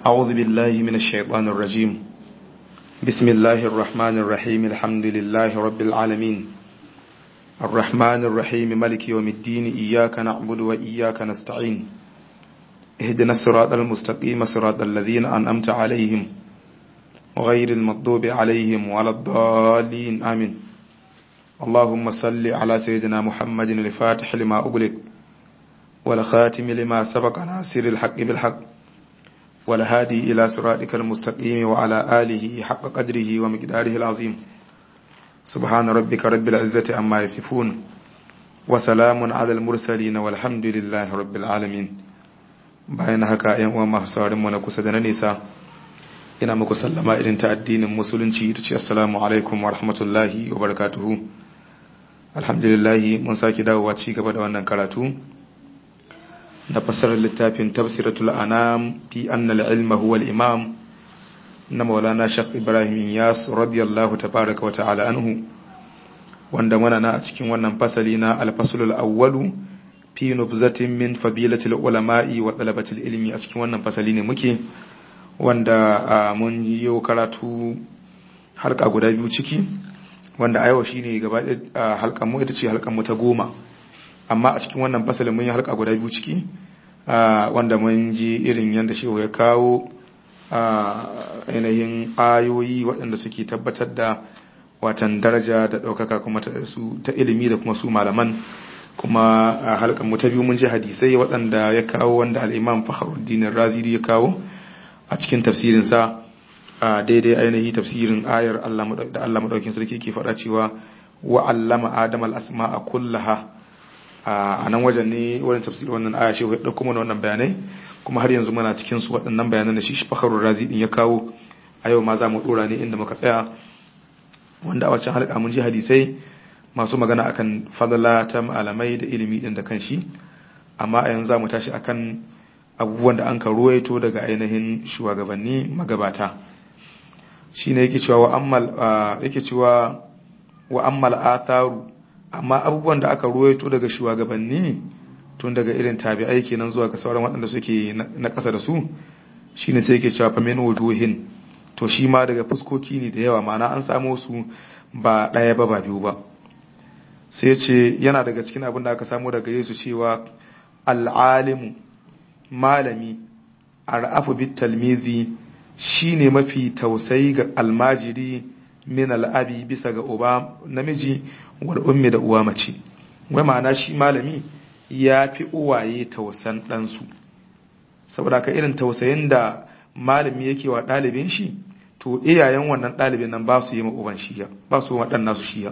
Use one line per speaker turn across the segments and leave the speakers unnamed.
أعوذ بالله من الشيطان الرجيم بسم الله الرحمن الرحيم الحمد لله رب العالمين الرحمن الرحيم ملك يوم الدين إياك نعبد وإياك نستعين اهدنا الصراط المستقيم صراط الذين أنأمت عليهم غير المغضوب عليهم ولا الضالين آمين اللهم صل على سيدنا محمد الفاتح لما أغلق والخاتم لما سبق ناصر الحق بالحق والهادي إلى صراطك المستقيم وعلى آله حق قدره ومقداره العظيم سبحان ربك رب العزة عما يصفون وسلام على المرسلين والحمد لله رب العالمين bayan haka ‘yan uwa masu saurin mu na kusa da na nisa ina muku sallama irin ta addinin musulunci ta ce assalamu alaikum wa rahmatullahi wa barakatuhu alhamdulillahi mun sake dawowa ci gaba da wannan karatu na fassarar littafin tafsiratul anam fi anna al-ilma huwa al-imam na maulana shaq ibrahim yas radiyallahu tabaraka wa ta'ala anhu wanda muna na a cikin wannan fasali na al-faslul awwalu fi nubzatin min fadilatil ulama'i wa talabatil ilmi a cikin wannan fasali ne muke wanda mun yi karatu halka guda biyu ciki wanda a yau shine gaba halkan mu ita ce halkan mu ta goma amma a cikin wannan fasalin mun yi halka guda biyu ciki wanda mun ji irin yadda shehu ya kawo ainihin ayoyi waɗanda suke tabbatar da watan daraja da ɗaukaka kuma ta ilimi da kuma su malaman kuma a halkan mu ta biyu mun ji hadisai waɗanda ya kawo wanda al'imam fakhruddin raziri ya kawo a cikin tafsirinsa a daidai ainihi tafsirin ayar da Allah maɗaukin sarki ke faɗa cewa wa allama adam al-asma'a kullaha a nan wajen ne wurin tafsirin wannan aya shehu ya ɗauko mana wannan bayanai kuma har yanzu muna cikin su waɗannan bayanan da shi fakharul razi din ya kawo a yau ma za mu ɗora ne inda muka tsaya wanda a waccan halka mun ji hadisai masu magana akan fadala ta malamai da ilimi din da kanshi amma a yanzu za mu tashi akan abubuwan da an ka ruwaito daga ainihin shugabanni magabata shine yake cewa wa ammal yake cewa wa ammal atharu amma abubuwan da aka ruwaito daga shugabanni tun daga irin tabi'ai kenan zuwa ga sauran waɗanda suke na ƙasa da su shine sai yake cewa famin wujuhin to shi ma daga fuskoki ne da yawa ma'ana an samo su ba ɗaya ba ba biyu ba sai ce yana daga cikin abin da aka samu daga Yesu cewa al'alimu malami ar'afu bit talmizi shine mafi tausayi ga almajiri min al'abi bisa ga uba namiji wal ummi da uwa mace wai ma'ana shi malami ya fi uwaye tausan ɗansu saboda ka irin tausayin da malami yake wa ɗalibin shi to iyayen wannan ɗalibin nan ba su yi ma uban shiya ba su waɗan nasu shiya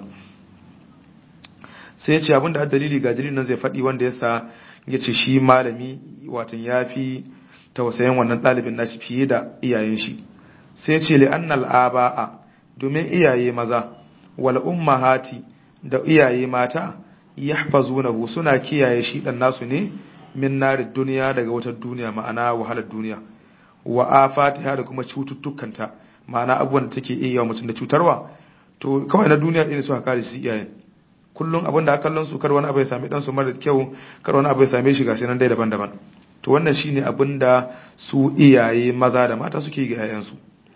sai ya ce abinda a dalili ga dalilin nan zai faɗi wanda ya sa ya ce shi malami watan ya fi tausayin wannan ɗalibin nashi fiye da iyayen shi sai ya ce li'annal aba'a domin iyaye maza wal ummahati da iyaye mata yahfazunahu suna kiyaye shi dan nasu ne min narid duniya daga wata duniya ma'ana wahalar duniya wa afatiha da kuma cututtukanta ma'ana abubuwan da take iya wa mutum da cutarwa to kawai na duniya irin su kare su iyayen kullum abin da aka kallon su kar wani abu ya same dan su mara kyau kar wani abu ya same shi gashi nan dai daban-daban to wannan shine abin da su iyaye maza da mata suke ga yayansu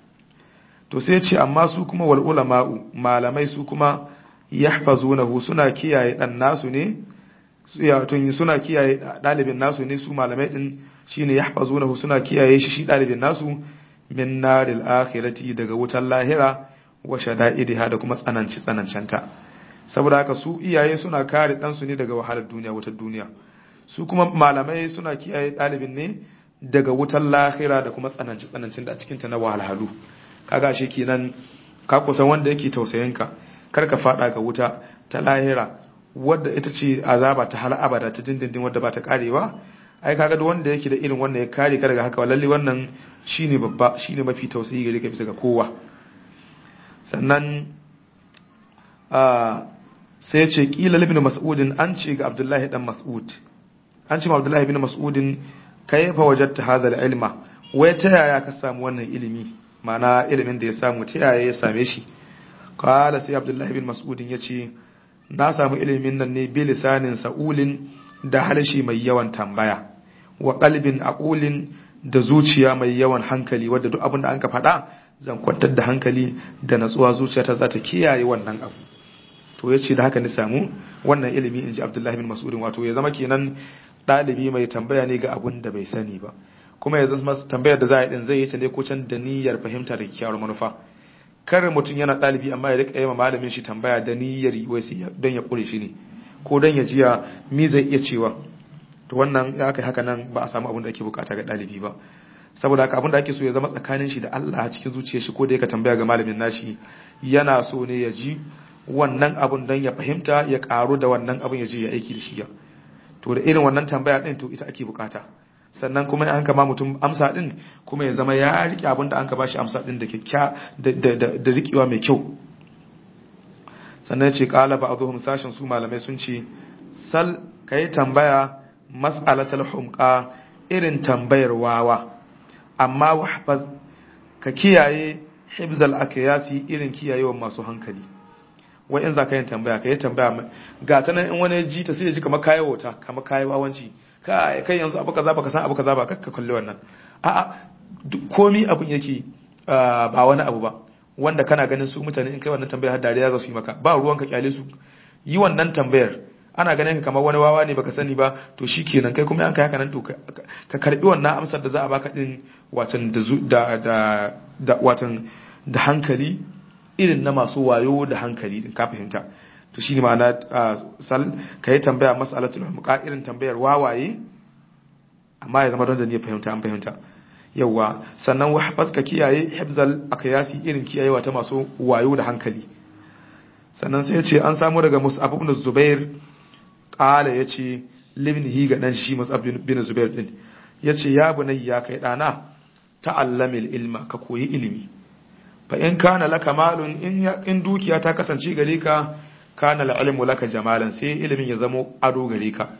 to sai ce amma su kuma wal ulama'u malamai su kuma yahfazunahu suna kiyaye dan nasu ne tun suna kiyaye dalibin nasu ne su malamai din shine yahfazunahu suna kiyaye shi shi dalibin nasu min naril akhirati daga wutar lahira wa shada'idiha da kuma tsananci tsanancanta saboda haka su iyaye suna kare dan su ne daga wahalar duniya wutar duniya su kuma malamai suna kiyaye dalibin ne daga wutar lahira da kuma tsananci tsanancin da a cikin ta na wahalhalu kaga shi kenan ka kusan wanda yake tausayin ka kar ka fada ga wuta ta lahira wadda ita ce azaba ta har abada ta dindindin wadda ba ta karewa ai kaga duk wanda yake da irin wannan ya kare ka daga haka lalle wannan shine babba shine mafi tausayi gare ka bisa ga kowa sannan sai ce kila ibn mas'udin an ce ga abdullahi dan mas'ud an ce ma abdullahi ibn mas'udin kayfa wajadta hadha al-ilma wai ta yaya ka samu wannan ilimi ma'ana ilimin da ya samu ta yaya ya same shi qala sai abdullahi ibn mas'udin yace na samu ilimin nan ne bi lisanin sa'ulin da harshe mai yawan tambaya wa qalbin aqulin da zuciya mai yawan hankali wadda duk abin da an ka faɗa zan kwantar da hankali da natsuwa zuciyata za ta kiyaye wannan abu to ya ce da haka ni samu wannan ilimi in ji abdullahi bin mas'udin wato ya zama kenan ɗalibi mai tambaya ne ga abun da bai sani ba kuma ya zama tambayar da za a yi din zai yi ta ne ko can da niyyar fahimta da kyakkyawar manufa kar mutum yana ɗalibi amma ya rika yi ma malamin shi tambaya da niyyar wai sai don ya kure shi ne ko don ya jiya mi zai iya cewa to wannan ya kai haka nan ba a samu abin da ake bukata ga ɗalibi ba saboda haka abin da ake so ya zama tsakanin shi da Allah a cikin zuciyar shi ko da yake tambaya ga malamin nashi yana so ne ya ji wannan abun don ya fahimta ya karu da wannan abun ya je ya aiki da shi ya to da irin wannan tambaya din to ita ake bukata sannan kuma an kama mutum amsa din kuma ya zama ya rike abin da an ka bashi amsa din da kyakkya da rikewa mai kyau sannan ya ce qala ba'dhum sashin su malamai sun ce sal kai tambaya mas'alatul humqa irin tambayar wawa amma wahfaz ka kiyaye hibzal akyasi irin kiyayewa masu hankali wai in za ka yin tambaya ka yi tambaya ga ta nan in wani ji ta sai ya ji kamar kayi wauta kamar kayi wawanci kai kai yanzu abu kaza baka san abu kaza ba kakka kalli wannan a'a duk komi abun yake ba wani abu ba wanda kana ganin su mutane in kai wannan tambaya har dariya za su yi maka ba ruwan ka kyale su yi wannan tambayar ana ganin ka kamar wani wawa ne baka sani ba to shikenan kai kuma an kai haka nan to ka karbi wannan amsar da za a baka din watan da da da watan da hankali irin na masu wayo da hankali din ka fahimta to shine ma'ana sal ka yi tambaya mas'alatul muqa irin tambayar wawaye amma ya zama don da ne fahimta an fahimta yawa sannan wahfaz ka kiyaye hibzal akyasi irin kiyayewa ta masu wayo da hankali sannan sai ya ce an samu daga mus'ab ibn zubair qala yace libnihi ga dan shi mus'ab bin zubair din yace ya bunayya kai dana ta'allamil ilma ka koyi ilimi fa in kana laka malun in in dukiya ta kasance gare ka kana ilmu laka jamalan sai ilimin ya zamo ado gare ka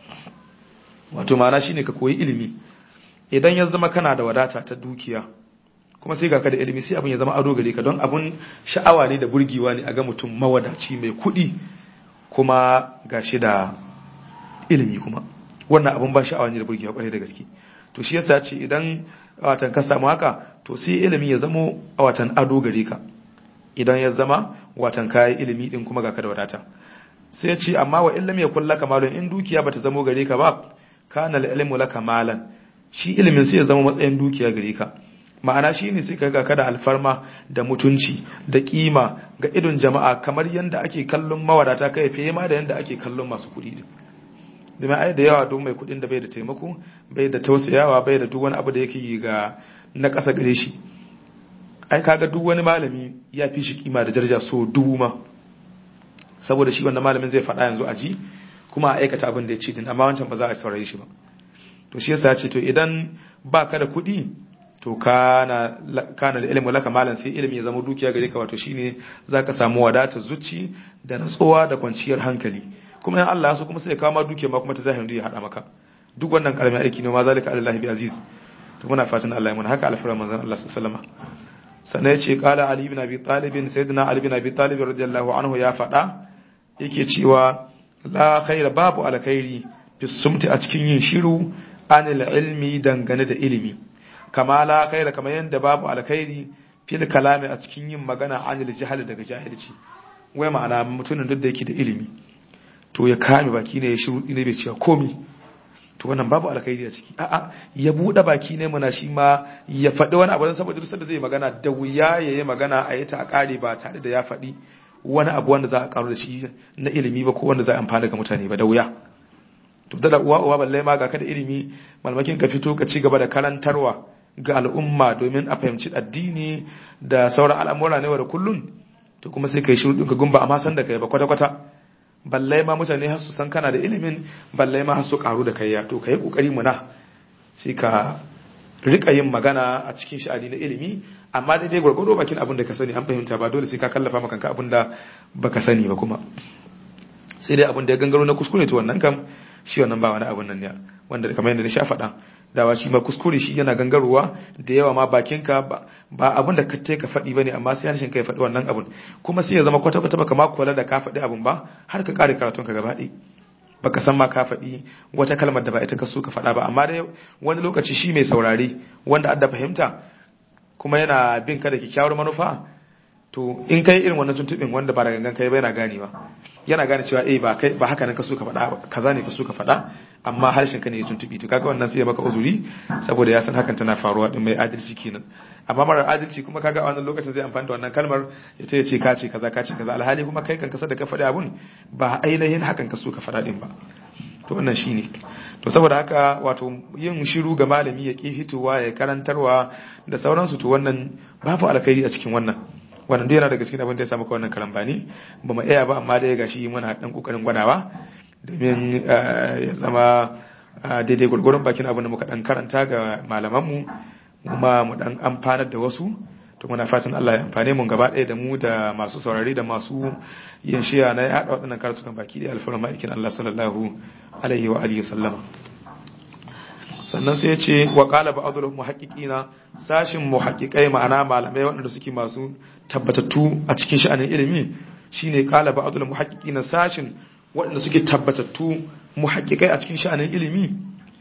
wato ma'ana shine ka koyi ilimi idan ya zama kana da wadata ta dukiya kuma sai ga ka da ilimi sai abin ya zama ado gare ka don abun sha'awa ne da burgewa ne a ga mutum mawadaci mai kuɗi kuma gashi da ilimi kuma wannan abun ba sha'awa ne da burgewa kwarai da gaske to shi yasa ce idan watan ka samu haka to sai ilimi ya zamo a watan ado gare ka idan ya zama watan kayan ilimi din kuma ga ka da wadata sai ce amma wa illam yakul laka malun in dukiya bata zamo gare ka ba kana ilmu laka malan shi ilimin sai ya zama matsayin dukiya gare ka ma'ana shi ne sai kaga kada alfarma da mutunci da kima ga idon jama'a kamar yanda ake kallon mawadata kai fiye ma da yanda ake kallon masu kuɗi domin ai da yawa duk mai kuɗin da bai da taimako bai da tausayawa bai da duk wani abu da yake yi ga na ƙasa gare shi ai kaga duk wani malami ya fi shi kima da daraja so dubu ma saboda shi wannan malamin zai faɗa yanzu a ji kuma a aikata abin da ya ce din amma wancan ba za a saurare shi ba to shi yasa ya ce to idan ba ka da kuɗi to kana kana da ilimi laka malam sai ilimi ya zama dukiya gare ka wato shine zaka samu wadata zuci da natsuwa da kwanciyar hankali kuma in Allah ya so kuma sai ya kawo ma dukiya ma kuma ta zahirin ya hada maka duk wannan karamin aiki ne ma zalika Allah bi aziz to muna fatan Allah ya muna haka alfara manzon Allah sallallahu alaihi wasallam sannan yace qala ali ibn abi talib sayyidina ali ibn abi talib radiyallahu anhu ya fada yake cewa la khaira babu alkhairi fi sumti a cikin yin shiru anil ilmi dangane da ilimi kama la khaira kamar yanda babu alkhairi fil kalami a cikin yin magana anil jahal daga jahilci wai ma'ana mutumin duk da yake da ilimi to ya kame baki ne ya shiru ne bai cewa komi to wannan babu alkhairi a ciki a'a ya bude baki ne mana shi ma ya faɗi wani abu saboda duk sanda zai magana da wuya ya yi magana a yi ta a ƙare ba tare da ya faɗi wani abu wanda za a karu da shi na ilimi ba ko wanda za a amfana ga mutane ba da wuya to da uwa uwa balle ma ga kada ilimi malmakin ka fito ka ci gaba da karantarwa ga al'umma domin a fahimci addini da sauran al'amura ne da kullun to kuma sai kai shiru ka gumba amma san da kai ba kwata kwata balle ma mutane har su san kana da ilimin balle ma har su karu da kai ya to kai kokari muna sai ka rika yin magana a cikin sha'ani na ilimi amma daidai gwargwado bakin abin da ka sani an fahimta ba dole sai ka kallafa maka abin da baka sani ba kuma sai dai abin da ya gangaro na kuskure to wannan kam shi wannan ba wani abin nan ne wanda kamar yadda na sha faɗa dawa shi ma kuskure shi yana gangarowa da yawa ma bakinka ba ba abin da ka ka faɗi bane amma sai harshen ka ya faɗi wannan abin kuma sai ya zama kwata kwata baka ma kula da ka faɗi abin ba har ka kare karatun ka gaba baka san ma ka faɗi wata kalmar da ba ita ka so ka faɗa ba amma dai wani lokaci shi mai saurare wanda adda fahimta kuma yana bin ka da kyakkyawar manufa to in kai irin wannan tuntuɓin wanda ba da gangan kai ba yana ganewa yana gane cewa eh ba kai ba haka nan ka so ka faɗa kaza ne ka so ka faɗa amma harshen ka ne ya tuntuɓi to kaga wannan sai ya maka uzuri saboda ya san hakan tana faruwa din mai adalci kenan amma marar adalci kuma kaga a wannan lokacin zai amfani da wannan kalmar ya ce ce ka ce kaza ka ce kaza alhali kuma kai kan kasa da ka faɗi abun ba ainihin hakan ka so ka faɗa din ba to wannan shine to saboda haka wato yin shiru ga malami ya ki hitowa ya karantarwa da sauransu to wannan babu alkhairi a cikin wannan wannan dai yana daga cikin abin da ya samu ka wannan karambani ba mu iya ba amma dai gashi muna dan kokarin gwadawa domin ya zama daidai gurgurun bakin abin da muka dan karanta ga malamanmu kuma mu dan amfanar da wasu to muna fatan Allah ya amfane mu gaba ɗaya da mu da masu saurari da masu yin shiya na ya haɗa waɗannan karatukan baki da alfarma ma'aikin Allah sallallahu alaihi wa alihi sallama sannan sai ya ce wa qala ba'dul muhaqqiqina sashin muhaqqiqai ma'ana malamai waɗanda suke masu tabbatattu a cikin sha'anin ilimi shine qala ba'dul muhaqqiqina sashin waɗanda suke tabbatattu muhaqqiqai a cikin sha'anin ilimi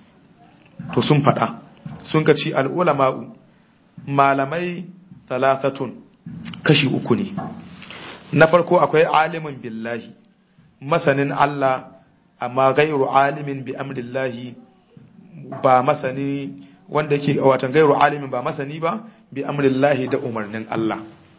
to sun faɗa sun kaci al'ulama'u malamai talatatun kashi uku ne na farko akwai alimin billahi masanin Allah amma gairu alimin bi amrillahi ba masani wanda yake watan gairu alimin ba masani ba bi amrillahi da umarnin Allah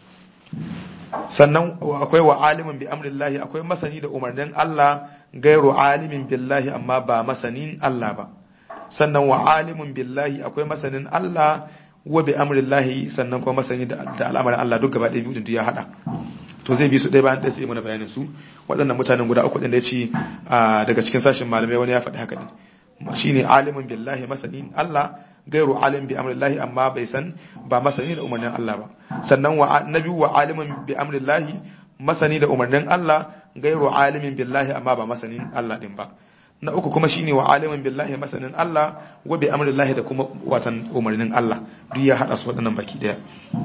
sannan akwai wa alimin bi amrillahi akwai masani da umarnin Allah gairu alimin billahi amma ba masanin Allah ba sannan wa alimin billahi akwai masanin Allah wa bi amrillahi sannan kuma masani da al'amarin Allah duk gaba ɗaya biyu ya hada to zai bi su ɗaya bayan ɗaya sai mana bayanin su waɗannan mutanen guda uku ɗin da ya ce daga cikin sashen malamai wani ya faɗi haka ne shine alimin billahi masanin Allah gairu alim bi amrillahi amma bai san ba masani da umarnin Allah ba sannan wa nabi wa alimin bi amrillahi masani da umarnin Allah gairu alimin billahi amma ba masanin Allah din ba na uku kuma shine wa alimin billahi masanin Allah wa bi amrillahi da kuma watan umarnin Allah duk ya hada su waɗannan baki daya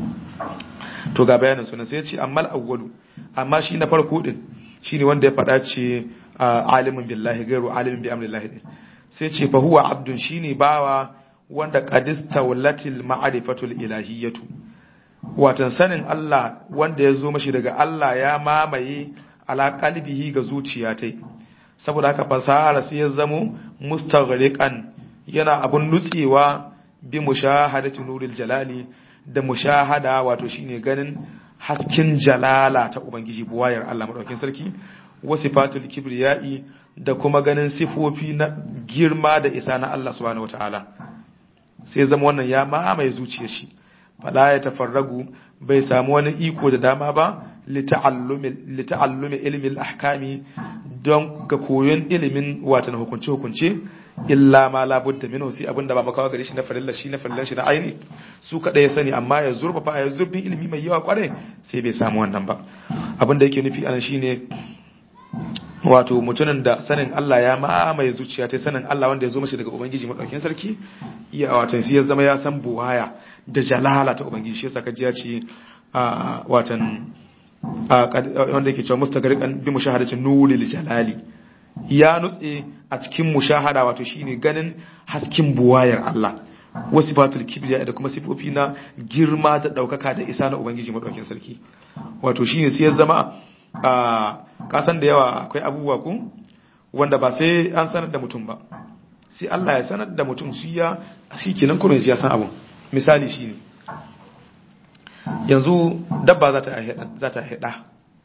to ga bayanin sunan sai ya ce amma awwalu amma shi na farko din shine wanda ya faɗa ce alimin billahi gairu alimin bi amrillahi din sai ce fa huwa abdun shine bawa wanda qadista wallatil ma'rifatul ilahiyatu watan sanin Allah wanda ya zo mashi daga Allah ya mamaye ala qalbihi ga zuciya tai saboda haka fasahar sai ya zamo mustaghriqan yana abun nutsewa bi mushahadati nuril jalali da mushahada wato shine ganin hasken jalala ta ubangiji buwayar Allah madaukakin sarki wasifatul kibriyai da kuma ganin sifofi na girma da isa na Allah subhanahu wataala sai zama wannan ya mamaye zuciyar shi fala ya tafarragu bai samu wani iko da dama ba lita'allumi ilmin ahkami don ga koyon ilimin watan hukunce hukunce illa ma labudda minhu sai abinda ba makawa gare shi na farilla shi na farillan shi na aini su kada ya sani amma ya zurfafa ya zurbin ilimi mai yawa kware sai bai samu wannan ba abinda yake nufi anan shine wato mutumin da sanin Allah ya mamaye zuciya ta sanin Allah wanda ya zo mashi daga ubangiji madaukakin sarki iya watan sai ya zama ya san buwaya da jalala ta ubangiji shi yasa kaji ya ce watan wanda yake cewa mustagariqan bi mushahadatin nuril jalali ya nutse a cikin mushahada wato shine ganin hasken buwayar Allah wasu fatul kibriya da kuma sifofi na girma da daukaka da isa na ubangiji madaukakin sarki wato shine sai ya zama a kasan da yawa akwai abubuwa ku wanda ba sai an sanar da mutum ba sai Allah ya sanar da mutum shi ya shi kenan kuma ya san abun misali shine yanzu dabba za ta za ta haɗa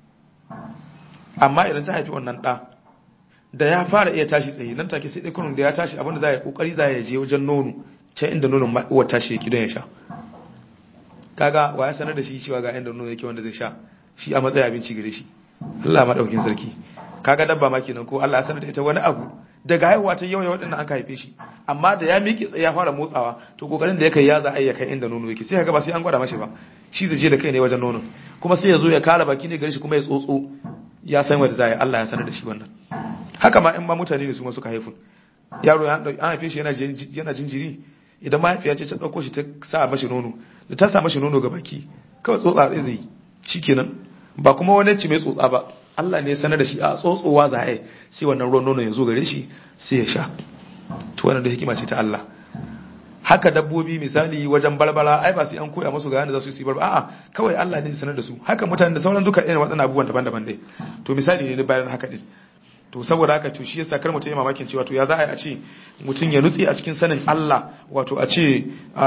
amma idan ta haifi wannan ɗa da ya fara iya tashi tsaye nan take sai dai kunun da ya tashi abinda za ya kokari za ya je wajen nono can inda nonon uwar tashi yake don ya sha kaga wa ya sanar da shi cewa ga inda nono yake wanda zai sha shi a matsayin abinci gare shi Allah madaukin sarki kaga dabba ma kenan ko Allah ya sanar da ita wani abu daga haihuwa ta yau waɗannan an haife shi amma da ya miƙe tsaye ya fara motsawa to kokarin da ya kai ya za a iya kai inda nono yake sai kaga ba sai an gwada mashi ba shi zai je da kai ne wajen nono kuma sai ya zo ya kara baki ne gare shi kuma ya tsotso ya san wanda za a Allah ya sanar da shi wannan haka ma in ma mutane ne su ma suka haifu yaro an haife shi yana jinjiri idan mahaifiya ce ta ɗauko shi ta sa mashi nono da ta sa mashi nono ga baki kawai tsotsa zai zai yi shikenan ba kuma wani ci mai tsotsa ba Allah ne sanar da shi a tsotsowa za a sai wannan ruwan nono ya zo gare shi sai ya sha to wannan da hikima ce ta Allah haka dabbobi misali wajen barbara ai ba sai an koya musu ga yanda za su yi barbara a'a kawai Allah ne sanar da su haka mutane da sauran duka irin waɗannan abubuwan daban-daban dai to misali ne bayan haka din to saboda haka to shi yasa kar mutum ya mamakin cewa to ya za a ce mutum ya nutse a cikin sanin Allah wato a ce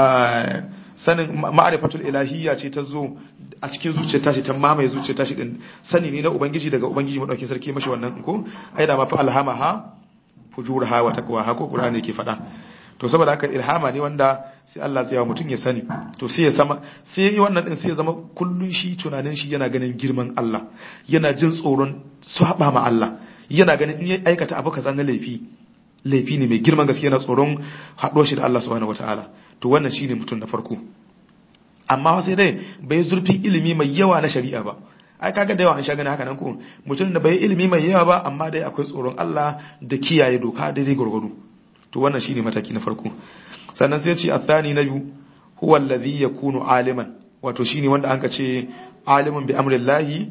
sanin ma'arifatul ilahiyya ce ta zo a cikin zuciyar tashi ta mamaye zuciyar tashi din sani ne na ubangiji daga ubangiji madaukakin sarki mashi wannan ko ai da ma fa alhamaha fujurha wa taqwaha ko qur'ani yake faɗa to saboda haka ilhama ne wanda sai Allah zai yawa mutum ya sani to sai ya sama sai yi wannan din sai ya zama kullun shi tunanin shi yana ganin girman Allah yana jin tsoron saba ma Allah yana ganin in ya aikata abu kaza na laifi laifi ne mai girman gaske yana tsoron haɗo shi da Allah subhanahu wataala to wannan shine mutum na farko amma sai dai bai zurfin ilimi mai yawa na shari'a ba ai kaga da yawa an sha gani haka nan ko mutum da bai ilimi mai yawa ba amma dai akwai tsoron Allah da kiyaye doka daidai gurgudu to wannan shine mataki na farko sannan sai ya ce athani na biyu huwa alladhi yakunu aliman wato shine wanda an ka ce aliman bi amrillahi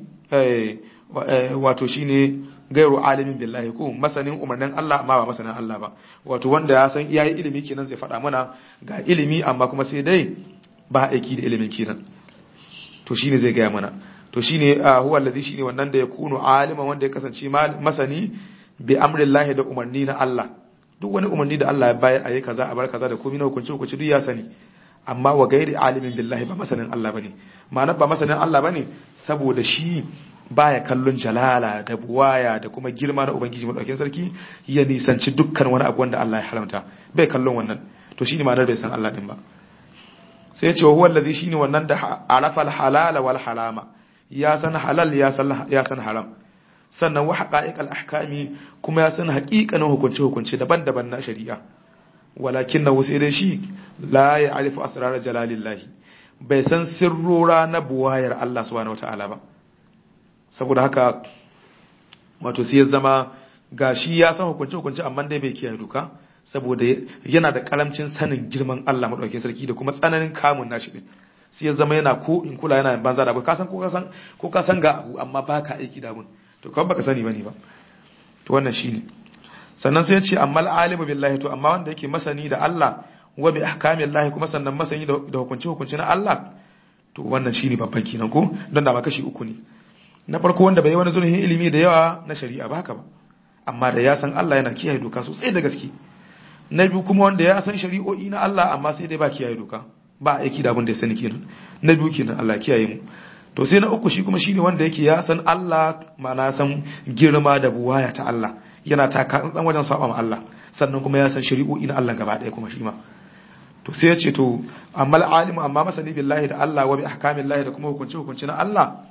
wato shine gairu alimin billahi ko masanin umarnin Allah amma ba masanin Allah ba wato wanda ya san iyayi ilimi kenan zai faɗa mana ga ilimi amma kuma sai dai ba aiki da ilimin kenan to shine zai gaya mana to shine huwa alladhi shine wannan da ya kunu aliman wanda ya kasance masani bi amrillahi da umarni na Allah duk wani umarni da Allah ya bayar ayi kaza a bar kaza da komai na hukunci hukunci duk ya sani amma wa gairi alimin billahi ba masanin Allah bane ma'ana ba masanin Allah bane saboda shi baya kallon jalala da buwaya da kuma girma na ubangiji madaukakin sarki ya nisanci dukkan wani abu wanda Allah ya haramta bai kallon wannan to shine ma'anar bai san Allah din ba sai ya ce huwa allazi shine wannan da arafa al-halala wal harama ya san halal ya san ya san haram sannan wa haqa'iqal ahkami kuma ya san haƙiƙanin hukunce hukunce daban-daban na shari'a walakinnahu sai dai shi la ya'rifu asrar jalalillahi bai san sirrora na buwayar Allah subhanahu wataala ba saboda haka wato sai ya zama gashi ya san hukunce hukunce amma dai bai kiyaye doka saboda yana da karamcin sanin girman Allah madaukakin sarki da kuma tsananin kamun nashi din sai ya zama yana ko in kula yana banza da abu ka san ko ka san ko ka san ga abu amma baka aiki da abun to kawai baka sani bane ba to wannan shine sannan sai ya ce amma alimu billahi to amma wanda yake masani da Allah wa bi ahkamillahi kuma sannan masani da hukunci hukunci na Allah to wannan shine babban kenan ko don da ma kashi uku ne na farko wanda bai wani zurfin ilimi da yawa na shari'a ba haka ba amma da ya san Allah yana kiyaye doka sosai da gaske na biyu kuma wanda ya san shari'o'i na Allah amma sai dai ba kiyaye doka ba aiki da abin da ya sani kenan na biyu kenan Allah kiyaye mu to sai na uku shi kuma shine wanda yake ya san Allah ma'ana san girma da buwaya ta Allah yana taka tsantsan wajen saba ma Allah sannan kuma ya san shari'o'i na Allah gaba ɗaya kuma shi ma to sai ya ce to amma alimu amma masani billahi da Allah wa bi ahkamillahi da kuma hukunci hukunci na Allah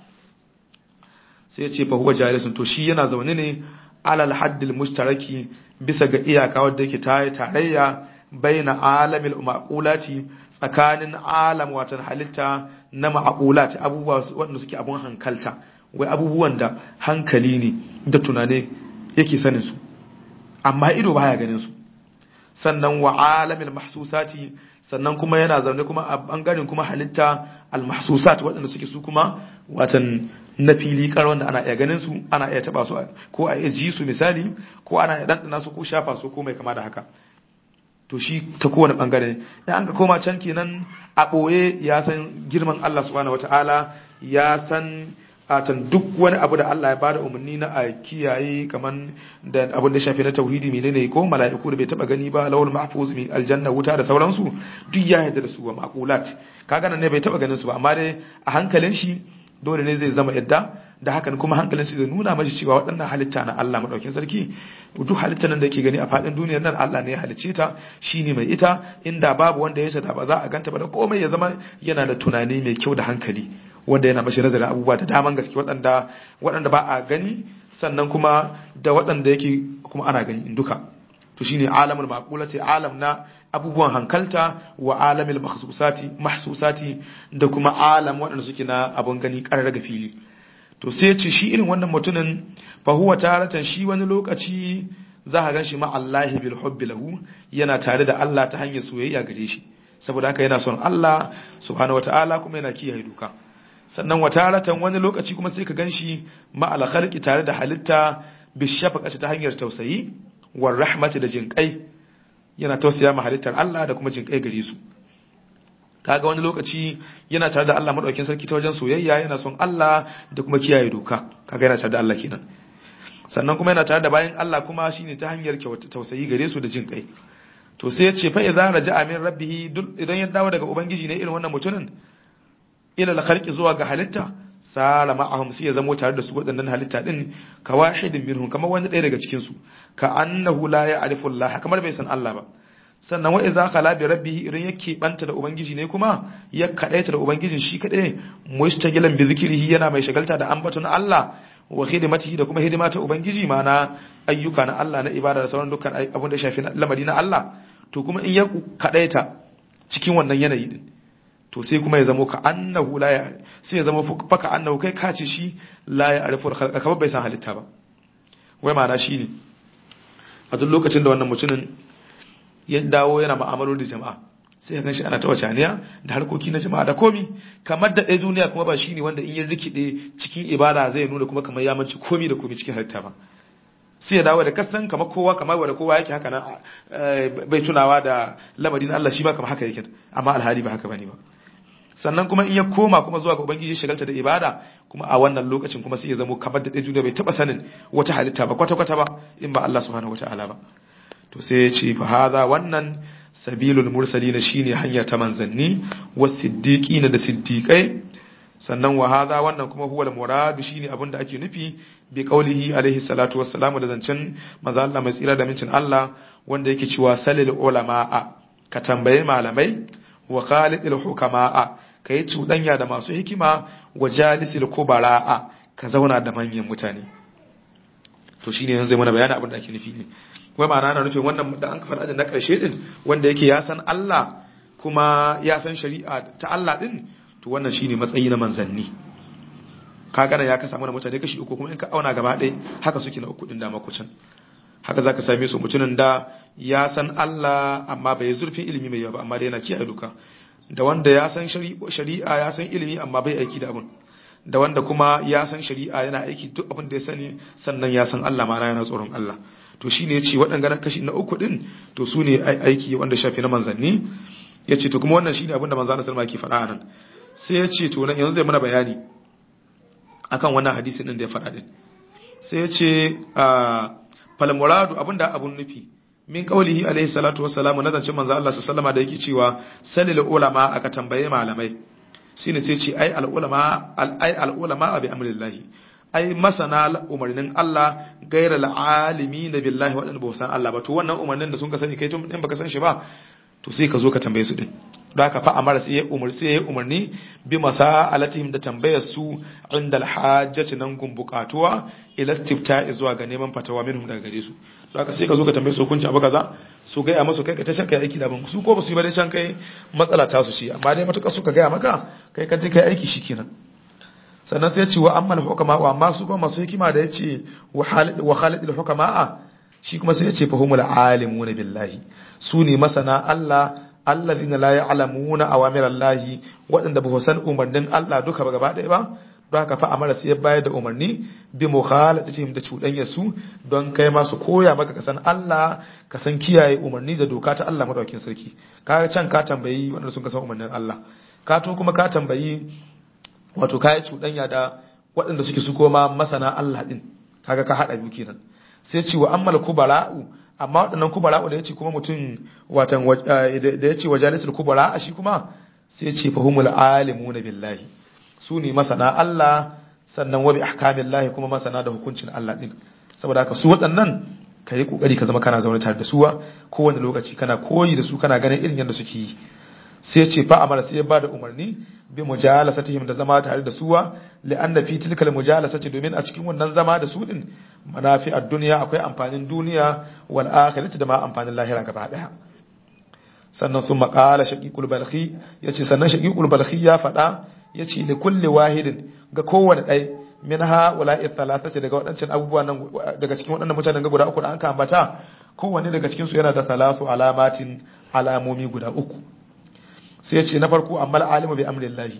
sai ya ce fa huwa jalisun to shi yana zaune ne alal haddil mushtaraki bisa ga iyaka wadda yake tayi tarayya baina alamil maqulati tsakanin alam watan halitta na ma'aqulati abubuwa wanda suke abun hankalta wai abubuwan da hankali ne da tunane yake sanin su amma ido baya ganin su sannan wa alamil mahsusati sannan kuma yana zaune kuma a bangaren kuma halitta al-mahsusat waɗanda suke su kuma watan na fili kar wanda ana iya ganin su ana iya taba su ko a iya ji su misali ko ana iya dandana su ko shafa su ko mai kama da haka to shi ta kowane bangare ya an ga koma can kenan a ɓoye ya san girman Allah subhanahu wataala ya san atan duk wani abu da Allah ya bada umarni na a kiyaye kaman da abin da shafi na tauhidi menene ko mala'iku da bai taba gani ba lawul mahfuz mi aljanna wuta da sauransu duk ya yarda da su wa maqulat kaga nan ne bai taba ganin su ba amma dai a hankalin shi dole ne zai zama yadda da hakan kuma hankalin shi zai nuna mashi cewa waɗannan halitta na Allah madaukin sarki duk halittar nan da yake gani a faɗin duniyar nan Allah ne ya halicce ta shine mai ita inda babu wanda ya da ba za a ganta ba da komai ya zama yana da tunani mai kyau da hankali wanda yana mashi nazarin abubuwa da daman gaske waɗanda waɗanda ba a gani sannan kuma da waɗanda yake kuma ana gani duka to shine alamul maqulati alam na abubuwan hankalta wa alamil mahsusati mahsusati da kuma alam waɗanda suke na abun gani ƙarar ga fili to sai ce shi irin wannan mutumin fa huwa taratan shi wani lokaci za ka gan shi ma Allahi bil hubbi lahu yana tare da Allah ta hanyar soyayya gare shi saboda haka yana son Allah subhanahu wataala kuma yana kiyaye doka sannan wataratan wani lokaci kuma sai ka ganshi ma al khalqi tare da halitta bi shafaqati ta hanyar tausayi war rahmati da jinkai yana tausaya ma halittar Allah da kuma jinkai gare su kaga wani lokaci yana tare da Allah madaukakin sarki ta wajen soyayya yana son Allah da kuma kiyaye doka kaga yana tare da Allah kenan sannan kuma yana tare da bayan Allah kuma shine ta hanyar kyauta tausayi gare su da jin kai to sai ya ce fa idza raja'a min rabbih idan ya dawo daga ubangiji ne irin wannan mutumin ila al-khalqi zuwa ga halitta sara ma'ahum sai ya zamo tare da su waɗannan halitta din ka wahidin minhum kamar wani ɗaya daga cikin su ka annahu la ya'rifu Allah kamar bai san Allah ba sannan wa idza khala bi rabbih idan yake banta da ubangiji ne kuma ya kadaita da ubangijin shi kadai mustaqilan bi zikrihi yana mai shagalta da ambaton Allah wa hidimatihi da kuma hidima ta ubangiji mana ayyuka na Allah na ibada da sauran dukkan abin da shafi lamari na Allah to kuma in ya kadaita cikin wannan yanayi din to sai kuma ya zamo ka annahu la ya sai ya zama faka annahu kai ka ce shi la ya arifu khalqa kamar bai san halitta ba wai ma'ana shine a duk lokacin da wannan mutumin ya dawo yana ma'amaloli da jama'a sai kan shi ana ta wacaniya da harkoki na jama'a da komi kamar da ɗaya duniya kuma ba shine wanda in ya rikide cikin ibada zai nuna kuma kamar ya manci komi da komi cikin halitta ba sai ya dawo da kasan kamar kowa kamar wanda kowa yake haka nan bai tunawa da lamarin Allah shi ba kamar haka yake amma alhali ba haka bane ba sannan kuma in ya koma kuma zuwa ga ubangiji shagalta da ibada kuma a wannan lokacin kuma sai ya zamo kamar da ɗaya duniya bai taba sanin wata halitta ba kwata-kwata ba in ba Allah subhanahu wataala ba to sai ya ce fa hadha wannan sabilul mursalina shine hanya ta manzanni wasiddiqina da siddiqai sannan wa hadha wannan kuma huwa al-murad shine abinda ake nufi bi qaulihi alaihi salatu wassalamu da zancen manzo Allah mai tsira da mincin Allah wanda yake cewa salil ulama'a ka tambaye malamai wa khalidil hukama'a kai cuɗanya da masu hikima wa jalisil kubara'a ka zauna da manyan mutane to shine yanzu mana bayani abin da ake nufi ne wai ma'ana ana nufin wannan da an kafa ajin na ƙarshe din wanda yake ya san Allah kuma ya san shari'a ta Allah din to wannan shine matsayi na manzanni kaga ya kasa mana mutane kashi uku kuma in ka auna gaba ɗaya haka suke na uku din da makucin haka zaka same su mutumin da ya san Allah amma bai zurfin ilimi mai yawa ba amma dai yana kiyaye duka da wanda ya san shari'a ya san ilimi amma bai aiki da abun da wanda kuma ya san shari'a yana aiki duk abin da ya sani sannan ya san Allah ma yana tsoron Allah to shi ne ce waɗanda kashi na uku ɗin to su ne aiki wanda shafi na manzanni ya ce to kuma wannan shi ne abinda manzana salma ke faɗa nan sai ya ce to nan yanzu zai mana bayani akan wannan hadisin ɗin da ya faɗa ɗin sai ya ce falmuradu abinda abun nufi min qaulihi alaihi salatu wassalamu na zancen manzo Allah sallama da yake cewa salil ulama aka tambaye malamai shine sai ce ai al ulama al ai al ulama bi amrillahi ai masana umarnin Allah gaira al'alimi na billahi waɗanda ba san Allah ba to wannan umarnin da sun ka sani kai tun in baka san shi ba to sai ka zo ka tambaye su din da ka fa amara sai ya umar sai ya umarni bi masa'alatihim da tambayar su inda alhajjati nan gun bukatuwa ila istifta zuwa ga neman fatawa minhum daga gare su da ka sai ka zo ka tambaye su hukunci abu kaza su ga ya masu kai ka ta kai aiki da ban su ko ba su yi ba dai can kai matsala ta su shi amma dai matuƙa suka ga maka kai ka je kai aiki shikenan sannan sai ce wa ammal hukama wa amma su kuma masu hikima da yace wa khalidul hukama shi kuma sai yace fahumul alimuna billahi su ne masana Allah alladhina la ya'lamuna awamir Allah wadanda ba san umarnin Allah duka ba gaba ɗaya ba don haka fa amara sai ya bayar da umarni bi mukhalatihim da cuɗanyar su don kai ma su koya maka kasan Allah ka san kiyaye umarni da doka ta Allah madaukakin sarki ka can ka tambayi wanda sun kasan umarnin Allah ka to kuma ka tambayi wato kayi cuɗanya da waɗanda suke su koma masana Allah ɗin kaga ka haɗa biyu kenan sai ce wa ammal kubara'u amma waɗannan kubara'u da yace kuma mutum watan da yace wa jalisul kubara shi kuma sai ce fahumul alimuna billahi su ne masana Allah sannan wa bi ahkamillahi kuma masana da hukuncin Allah ɗin saboda haka su waɗannan ka yi kokari ka zama kana zaune tare da suwa kowane lokaci kana koyi da su kana ganin irin yadda suke yi sai ce fa amara sai ya bada umarni bi mujalasatihim da zama tare da suwa li'anna fi tilkal mujalasati domin a cikin wannan zama da su din manafi ad-dunya akwai amfanin duniya wal akhirati da ma amfanin lahira gaba daya sannan sun maqala shaqiqul balkhi yace sannan shaqiqul balkhi ya fada yace li kulli wahidin ga kowane dai min ha wala'i thalathati daga wadancan abubuwan nan daga cikin wadannan mutanen ga guda uku da an ka ambata kowanne daga cikin su yana da salasu alamatin alamomi guda uku sai ce na farko amma alimu bi amrillahi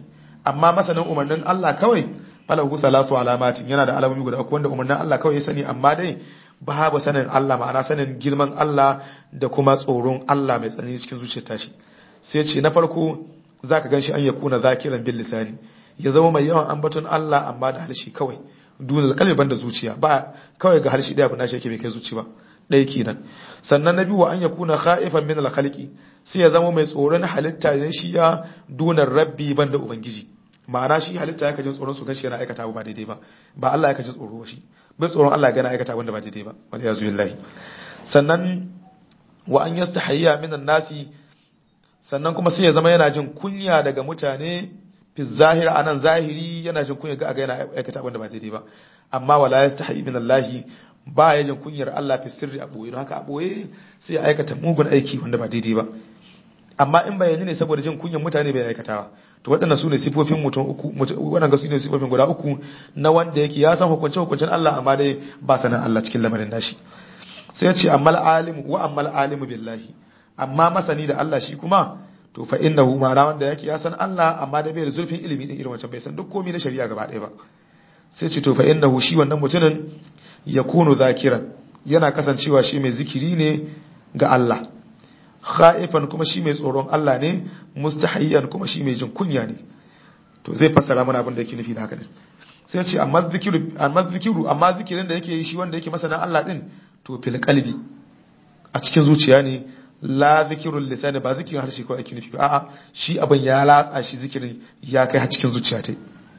amma masanin umarnin Allah kawai falahu salasu alamatin yana da alamomi guda uku wanda umarnin Allah kawai ya sani amma dai babu sanin Allah ma'ana sanin girman Allah da kuma tsoron Allah mai tsanani cikin zuciyar tashi sai ce na farko zaka ganshi an yakuna zakiran bil lisani ya zama mai yawan ambaton Allah amma da harshe kawai dole kalbi banda zuciya ba kawai ga harshe daya kuna shi yake bai kai zuci ba ɗaya kenan sannan na biyu wa an yakuna khaifan min al khalqi sai ya zama mai tsoron halitta ne shi ya dunar rabbi banda ubangiji ma'ana shi halitta ya kajin tsoron su gashi yana aikata ba daidai ba ba Allah ya kajin tsoro shi bai tsoron Allah ya gana aikata wanda ba daidai ba wal yazu billahi sannan wa an yastahiyya minan nasi sannan kuma sai ya zama yana jin kunya daga mutane fi zahir anan zahiri yana jin kunya ga yana aikata wanda ba daidai ba amma wala yastahi min Allah ba ya jin kunyar Allah fi sirri a boye haka a boye sai ya aikata mugun aiki wanda ba daidai ba amma in bayani ne saboda jin kunyar mutane bai aikatawa to waɗannan su ne sifofin mutum uku waɗanda su ne sifofin guda uku na wanda yake ya san hukunce hukuncen Allah amma dai ba sanin Allah cikin lamarin nashi sai ya ce ammal alimu wa ammal alimu billahi amma masani da Allah shi kuma to fa innahu ma ra wanda yake ya san Allah amma dai bai da zurfin ilimi din irin wancan bai san duk komai na shari'a gaba ɗaya ba sai ce to fa innahu shi wannan mutumin yakunu zakiran yana kasancewa shi mai zikiri ne ga Allah khaifan kuma shi mai tsoron Allah ne mustahayyan kuma shi mai jin kunya ne to zai fassara mana abin da yake nufi da haka ne sai ce amma zikiru amma zikiru amma zikirin da yake yi shi wanda yake masana Allah din to fil qalbi a cikin zuciya ne la zikirul lisani ba zikirin harshe ko ake nufi a'a shi abin ya latsa shi zikirin ya kai har cikin zuciya ta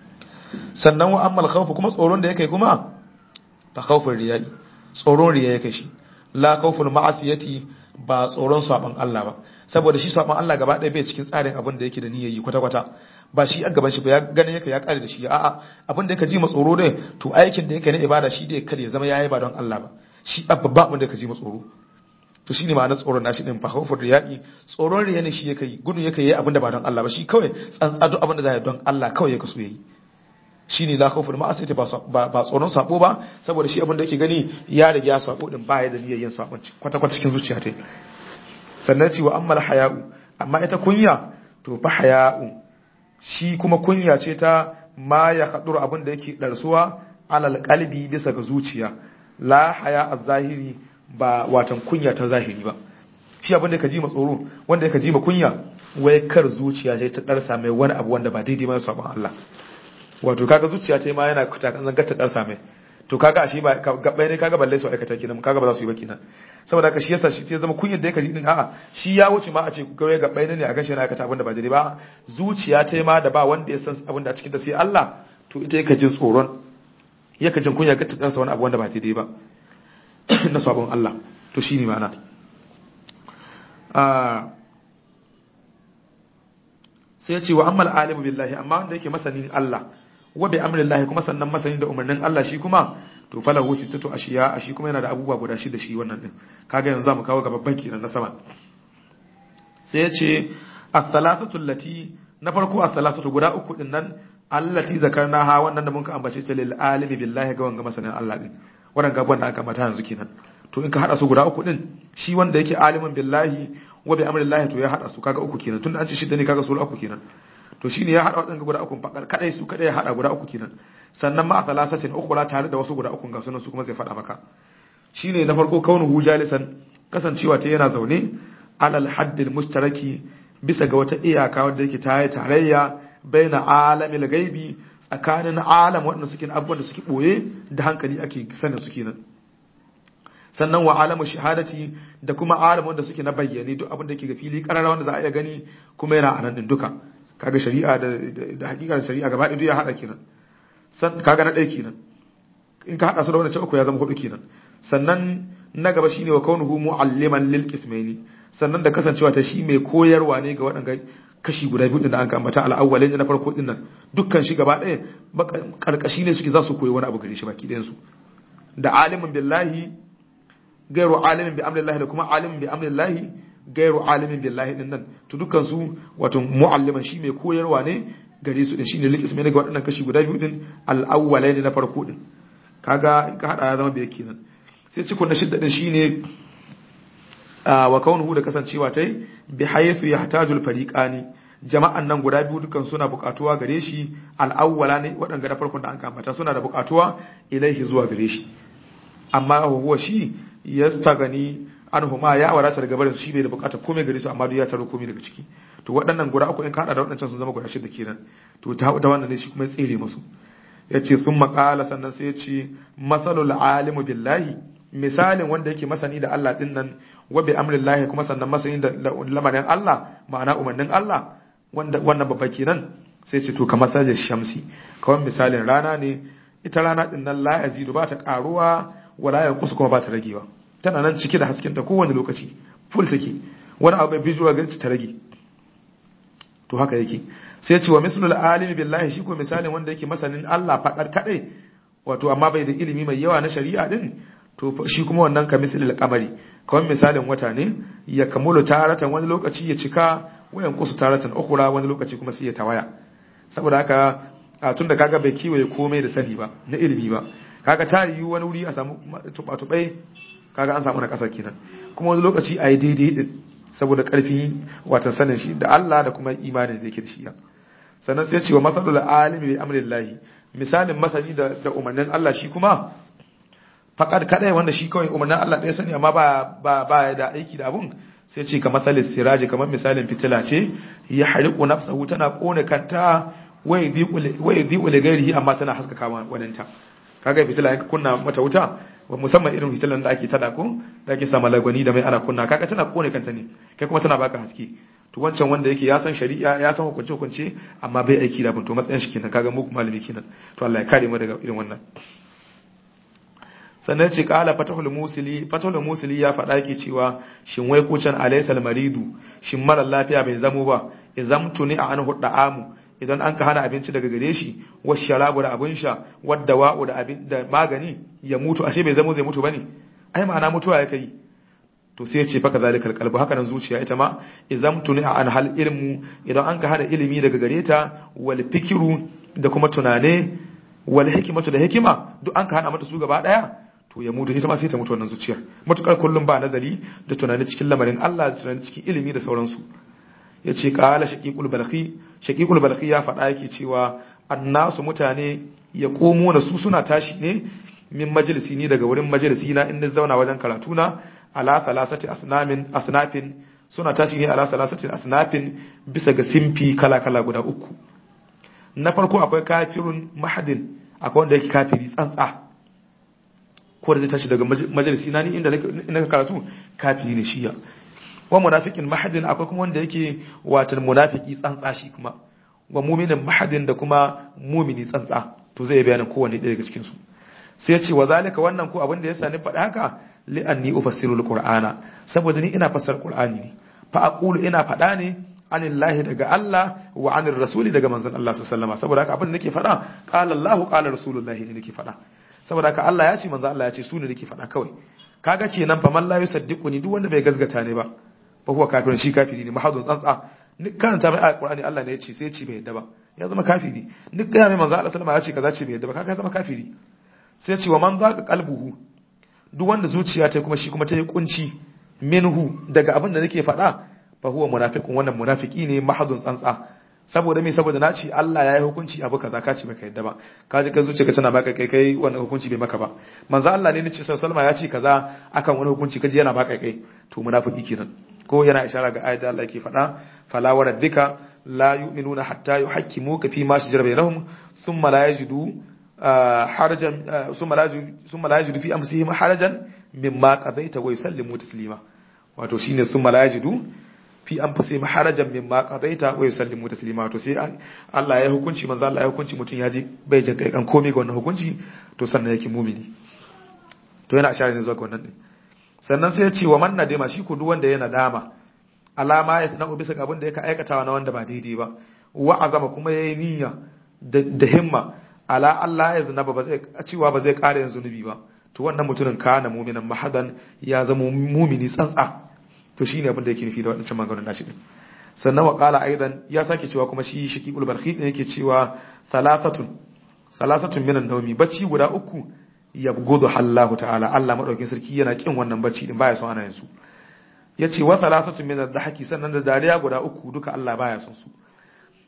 sannan wa ammal khawf kuma tsoron da yake kuma ta khawfin riya'i tsoron riya yake shi la khawful ma'asiyati ba tsoron saban Allah ba saboda shi saban Allah gaba ɗaya bai cikin tsarin abin da yake da niyyar yi kwata-kwata ba shi a gaban shi ba ya gane yake ya kare da shi a'a abin da yake ji tsoro dai to aikin da yake na ibada shi dai kada ya zama yayi ba don Allah ba shi babba abin da yake ji tsoro to shine ma'anar tsoron nashi din fa khawfur riyaqi tsoron riya ne shi yake yi gudun yake yi abin da ba don Allah ba shi kawai tsantsa duk abin da zai don Allah kawai yake so yayi shine la khawfur ma'asiyati ba ba tsoron sabo ba saboda shi abin da yake gani ya riga ya sabo din ba ya da niyyar yin sabon kwata-kwata cikin zuciya ta sannan ce wa ammal haya'u amma ita kunya to fa haya'u shi kuma kunya ce ta ma ya kaduru abin da yake darsuwa alal qalbi bisa ga zuciya la haya az-zahiri ba watan kunya ta zahiri ba shi abin da ka ji ma tsoro wanda ka ji ma kunya wai kar zuciya sai ta darsa mai wani abu wanda ba daidai ba sabon Allah wato kaga zuciya ta ma yana kuta kan zanga ta darsa mai to kaga ashe ba gabbai ne kaga balle su aikata kenan kaga ba za su yi ba kenan saboda haka shi yasa shi sai zama kunyar da yake ji din a'a shi ya wuce ma a ce kawai gabbai ne a gashi yana aikata abin da ba daidai ba zuciya ta ma da ba wanda ya san abin da a cikin ta sai Allah to ita yake jin tsoron yake jin kunya ga ta wani abu wanda ba daidai ba na sabon Allah to shine ma'ana sai ya ce wa ammal alimu billahi amma wanda yake masanin Allah wa bi amrillahi kuma sannan masanin da umarnin Allah shi kuma to falahu sittatu ashiya shi kuma yana da abubuwa guda shida shi wannan din kaga yanzu zamu kawo ga babban kenan na sama sai ya ce as-salasatu allati na farko as-salasatu guda uku din nan allati zakarnaha wannan da mun ka ambace ta lil alimi billahi ga wanga masanin Allah din wannan gaban da aka mata yanzu kenan to in ka hada su guda uku din shi wanda yake alimin billahi wa bi amrillahi to ya hada su kaga uku kenan tunda an ce shida ne kaga su uku kenan to shine ya hada wadannan guda uku fakar kadai su kadai ya hada guda uku kenan sannan ma thalathatin ukhra tare da wasu guda uku ga sunan su kuma zai fada maka shine na farko kaunuhu jalisan kasancewa ta yana zaune alal haddil mustaraki bisa ga wata iyaka wanda yake ta yi tarayya baina alamil gaibi tsakanin alam waɗanda suke abubuwan da suke boye da hankali ake sanin su kenan sannan wa alamu shahadati da kuma alam wanda suke na bayyane duk abin da ke ga fili karara wanda za a iya gani kuma yana anan din duka kaga shari'a da da hakikar shari'a gaba ɗaya ya hada kenan san kaga na ɗaya kenan in ka hada su da wannan uku ya zama hudu kenan sannan na gaba shine wa kaunuhu mualliman lil qismaini sannan da kasancewa ta shi mai koyarwa ne ga waɗanda kashi guda biyu da an ambata al-awwalin na farko din nan dukkan shi gaba ɗaya karkashi ne suke za su koyi wani abu gare shi baki ɗayan su da alimin billahi gairu alimin bi amrillahi da kuma alimin bi amrillahi gairu alimin billahi din nan to dukkan su wato mualliman shi mai koyarwa ne gare su din shine likis mai daga waɗannan kashi guda biyu din al-awwalaini na farko din kaga in ka hada ya zama bai kenan sai cikon na shidda din shine wa kaunuhu da kasancewa tai bi haythu yahtajul fariqani jama'an nan guda biyu dukan suna bukatuwa gare shi al'awwala ne waɗanda da farkon da an kamata suna da bukatuwa ilaihi zuwa gare shi amma huwa shi yastagani anhuma ya wadata daga barin shi bai da bukatar komai gare su amma duk ya taro komai daga ciki to waɗannan guda uku in ka hada da waɗancan sun zama guda shida kenan to ta da wannan ne shi kuma tsere musu yace sun maƙala sannan sai ya ce masalul alimu billahi misalin wanda yake masani da Allah din nan wa bi amrillahi kuma sannan masani da lamarin Allah ma'ana umarnin Allah wanda wannan babba kenan sai ce to kamar sajin shamsi kawai misalin rana ne ita rana din nan la yazidu ba ta karuwa wala yanqusu kuma ba ta ragewa tana nan cike da hasken ta kowane lokaci full take wani abu bai bijuwa ga ta rage to haka yake sai ce wa mislul alimi billahi shi ko misalin wanda yake masanin Allah fadar kadai wato amma bai da ilimi mai yawa na shari'a din to shi kuma wannan ka mislul qamari kawai misalin wata ne ya kamulu taratan wani lokaci ya cika wayan kusu taratan ukhra wani lokaci kuma sai ya tawaya saboda haka a tunda kaga bai kiwaye komai da sani ba na ilimi ba kaga ta yi wani wuri a samu tuba-tubai kaga an samu na kasar kenan kuma wani lokaci a yi daidai din saboda karfi watan sanin shi da Allah da kuma imanin da yake da shi sannan sai ce wa masalul alimi bi amrillahi misalin masani da da umarnin Allah shi kuma faqad kadai wanda shi kawai umarnin Allah ɗaya sani amma ba ba ba da aiki da abun sai ce kamar salis siraji kamar misalin fitila ce ya hariqu nafsahu tana kone kanta wai dhiqu li ghairihi amma tana haskaka waninta kaga fitila yanka kunna mata wuta wa musamman irin fitilan da ake tada ko da ake sama lagwani da mai ana kunna kaga tana kone kanta ne kai kuma tana baka haske to wancan wanda yake ya san shari'a ya san hukunce hukunce amma bai aiki da to matsayin shi kenan kaga muku malami kenan to Allah ya kare mu daga irin wannan sannan ce kala fatahul musili fatahul musili ya faɗa yake cewa shin wai kucan alaysal maridu shin mara lafiya bai zamo ba izamtu ni a anhu da'amu idan an ka hana abinci daga gare shi wa sharabu da abin sha wadda wa'u da abin da magani ya mutu ashe bai zamo zai mutu bane ai ma'ana mutuwa ya kai to sai ya ce faka zalikal qalbu haka nan zuciya ita ma izamtu ni an hal ilmu idan an ka hana ilimi daga gare ta wal fikiru da kuma tunane wal hikmatu da hikima duk an ka hana mata su gaba daya to ya mutu ita ma sai ta mutu wannan zuciyar matukar kullum ba nazari da tunani cikin lamarin Allah da tunani cikin ilimi da sauransu yace qala shaqiqul balqi shaqiqul balqi ya faɗa yake cewa annasu mutane ya komo na su suna tashi ne min majalisi ni daga wurin majalisi na inda zauna wajen karatu na ala thalathati asnamin asnafin suna tashi ne ala thalathati asnafin bisa ga simfi kala kala guda uku na farko akwai kafirun mahadin akwai wanda yake kafiri tsantsa ko da zai tashi daga majalisi na ni inda na karatu kafiri ne shiya wa munafiqin mahadin akwai kuma wanda yake watan munafiki tsantsa shi kuma wa mu'minin mahadin da kuma mu'mini tsantsa to zai bayanin kowanne ɗaya daga cikin su sai ya ce wa zalika wannan ko abin da ya sani faɗa haka li anni ufassiru alqur'ana saboda ni ina fassara qur'ani ne fa aqulu ina faɗa ne anillahi daga Allah wa anir rasuli daga manzon Allah sallallahu alaihi saboda haka abin da nake faɗa qala Allah qala rasulullahi ne nake faɗa saboda haka Allah ya ce manzon Allah ya ce su ne nake faɗa kawai kaga kenan fa man la yusaddiquni duk wanda bai gazgata ne ba fa huwa kafirun shi kafiri ne mahadun tsantsa ni karanta mai ayat qur'ani Allah ne ya ce sai ya ce bai yadda ba ya zama kafiri ni ga mai manzon Allah sallallahu alaihi wasallam ya ce kaza ce bai yadda ba kaga ya zama kafiri sai ya ce wa man zaqa qalbuhu duk wanda zuciya ta kuma shi kuma ta yi kunci minhu daga abin da nake faɗa fa huwa munafiqun wannan munafiki ne mahadun tsantsa saboda me saboda na ce Allah ya yi hukunci abu kaza ka ce baka yadda ba ka ji ka zuciya ka tana baka kai kai wannan hukunci bai maka ba manzo Allah ne nace sallallahu ya ce kaza akan wani hukunci kaji yana baka kai to munafiki kenan ko yana ishara ga ayat da Allah yake faɗa fala wa rabbika la yu'minuna hatta yuhakkimuka fi ma shajara bainahum thumma la yajidu harajan summa la yajidu fi amsihim harajan mimma qadaita wa yusallimu taslima wato shine summa la yajidu fi anfusihim harajan mimma qadaita wa yusallimu taslima wato sai Allah ya hukunci manzo Allah ya hukunci mutun yaji bai jin kai kan komai ga wannan hukunci to sannan yake mumini to yana ishara ne zuwa ga wannan din sannan sai ya ce wa man nadima shi ko duk wanda yana dama alama ya sana'u bisa ga abin da yake aikatawa na wanda ba daidai ba wa azama kuma yayi niyya da himma ala Allah ya zina ba zai cewa ba zai ƙara yin zunubi ba to wannan mutumin kana muminan mahadan ya zama mumini tsantsa to shine abin da yake nufi da wadannan maganganun nashi din sannan wa qala aidan ya sake cewa kuma shi shiqul barqi ne yake cewa salasatun salasatun minan nawmi bacci guda uku yabgudu Allah ta'ala Allah madaukin sarki yana kin wannan bacci din baya son ana yin su yace wa salasatun minan dhahaki sannan da dariya guda uku duka Allah baya son su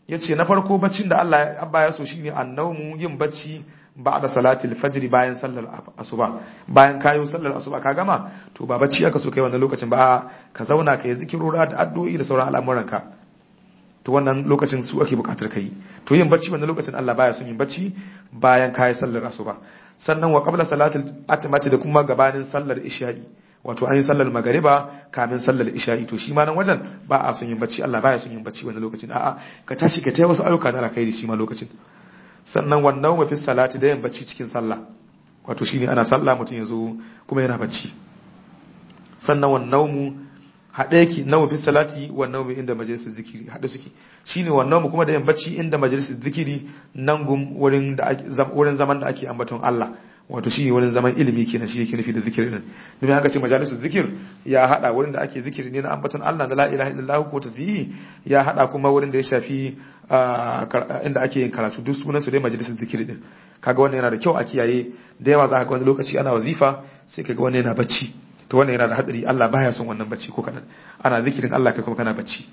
yace na farko baccin da Allah abba ya so shine annawmu yin bacci ba'da salatil fajr bayan sallar asuba bayan kayo sallar asuba ka gama to ba bacci aka so kai wannan lokacin ba ka zauna kai zikirora da addu'o'i da sauran al'amuranka to wannan lokacin su ake bukatar kai to yin bacci wannan lokacin Allah baya son yin bacci bayan kayi sallar asuba sannan wa qabla salatil atmati da kuma gabanin sallar isha'i wato an yi sallar magariba kamin sallar isha'i to shi ma nan wajen ba a son yin bacci Allah baya son yin bacci wannan lokacin a'a ka tashi ka tayi wasu ayyuka na alkhairi shi ma lokacin sannan wannan wa fi salati da yin bacci cikin sallah wato shine ana sallah mutum yazo kuma yana bacci sannan wannan mu haɗe yake nawa fi salati wa nawa inda majalisar zikiri haɗe suke shine wannan mu kuma da yin bacci inda majalisar zikiri nan gum wurin da wurin zaman da ake ambaton Allah wato shi wurin zaman ilimi kenan shi yake nufi da zikiri din domin haka ce majalisar zikir ya hada wurin da ake zikiri ne na ambaton Allah da la ilaha illallah ko tasbihi ya hada kuma wurin da ya shafi inda ake yin karatu duk sunan su dai majalisar zikiri din kaga wannan yana da kyau a kiyaye da yawa za ka ga wani lokaci ana wazifa sai kaga wannan yana bacci to wannan yana da hadari Allah baya son wannan bacci ko kadan ana zikirin Allah kai kuma kana bacci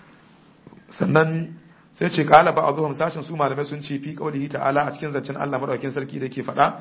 sannan sai ce kala ba azuhum sashin su malamai sun ce fi qaulihi ta'ala a cikin zancen Allah madaukakin sarki da yake faɗa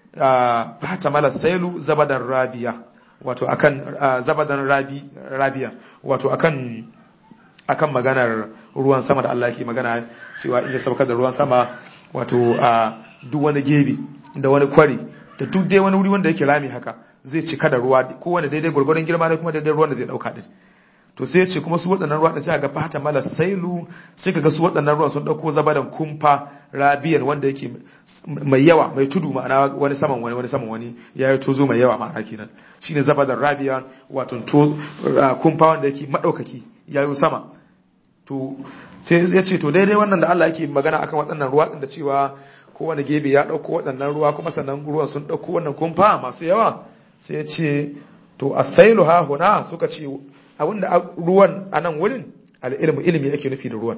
fata mala sailu zabadan rabiya wato akan zabadan rabi rabiya wato akan akan maganar ruwan sama da Allah yake magana cewa in ya saukar da ruwan sama wato a duk wani gebe da wani kwari da duk dai wani wuri wanda yake rami haka zai cika da ruwa kowane daidai gwargwaron girma ne kuma daidai ruwan da zai dauka din to sai ya ce kuma su waɗannan ruwa da sai ga fata mala sailu sai ka ga su waɗannan ruwa sun dauko zabadan kumfa rabiyan wanda yake mai yawa mai tudu ma'ana wani saman wani wani saman wani ya yi tozo mai yawa ma'ana kenan shine zabadan rabiyan wato to kumfa wanda yake madaukaki ya yi sama to sai ya ce to daidai wannan da Allah yake magana akan waɗannan ruwa din da cewa kowane gebe ya dauko waɗannan ruwa kuma sannan ruwan sun dauko wannan kumfa masu yawa sai ya ce to asailu ha huna suka ce abinda ruwan a nan wurin al'ilmu ilimi ake nufi da ruwan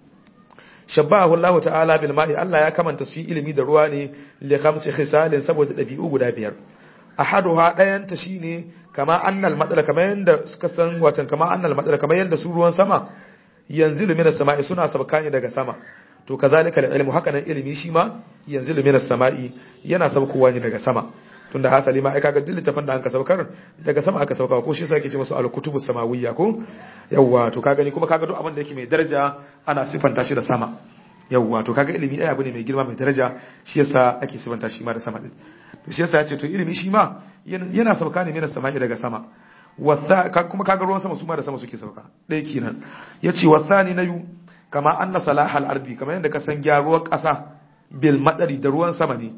shabbahu Allah ta'ala bil ma'i Allah ya kamanta su ilimi da ruwa ne li khamsi khisalin saboda dabi'u guda biyar ahaduha dayan ta shine kama annal madala kama yanda suka san watan kama annal madala kama yanda su ruwan sama yanzilu minas sama'i suna sabka ne daga sama to kazalika al ilmu haka nan ilimi shi ma yanzilu minas sama'i yana sabkowa ne daga sama tunda hasali ma ai kaga duk littafin da an ka saukar daga sama aka sauka ko shi sai ake ce musu al-kutubu samawiyya ko yawwa to kaga ni kuma kaga duk abin da yake mai daraja ana sifanta shi da sama yawwa to kaga ilimi ai abu ne mai girma mai daraja shi yasa ake sifanta shi ma da sama din to shi yasa yace to ilimi shi ma yana sauka ne mina sama'i daga sama wasa kuma kaga ruwan sama su ma da sama suke sauka dai kenan yace wasani na yu kama anna salahal ardi kamar yadda ka san gyaruwar kasa bil madari da ruwan sama ne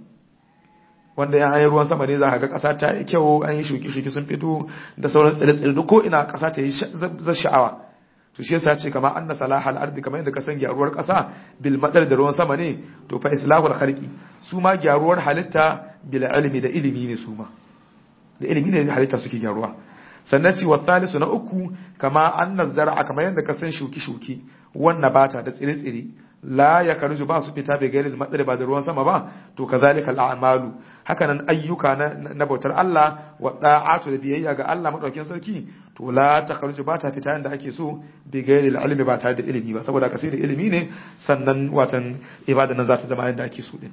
wanda ya hanyar ruwan sama ne za ka ga ƙasa ta yi kyau an yi shuki-shuki sun fito da sauran tsire-tsire duk ko ina ƙasa ta yi zai sha'awa to shi yasa ce kamar anna salahal ardi kamar yadda ka san gyaruwar ƙasa bil madar da ruwan sama ne to fa islahul khalqi su ma gyaruwar halitta bil ilmi da ilimi ne su ma da ilimi ne halitta suke gyaruwa sannan ci wa thalisu na uku kama anna zar'a kamar yadda ka san shuki-shuki wannan bata da tsire-tsire la ya karju ba su fita bai gairil matsari ba da ruwan sama ba to kazalika al'amalu hakanan ayyuka na bautar Allah wa da'atu da biyayya ga Allah madaukakin sarki to la ta karju ba ta fita yanda ake so bai gairil ilmi ba tare da ilimi ba saboda ka sai da ilimi ne sannan watan ibada nan za ta zama yanda ake so din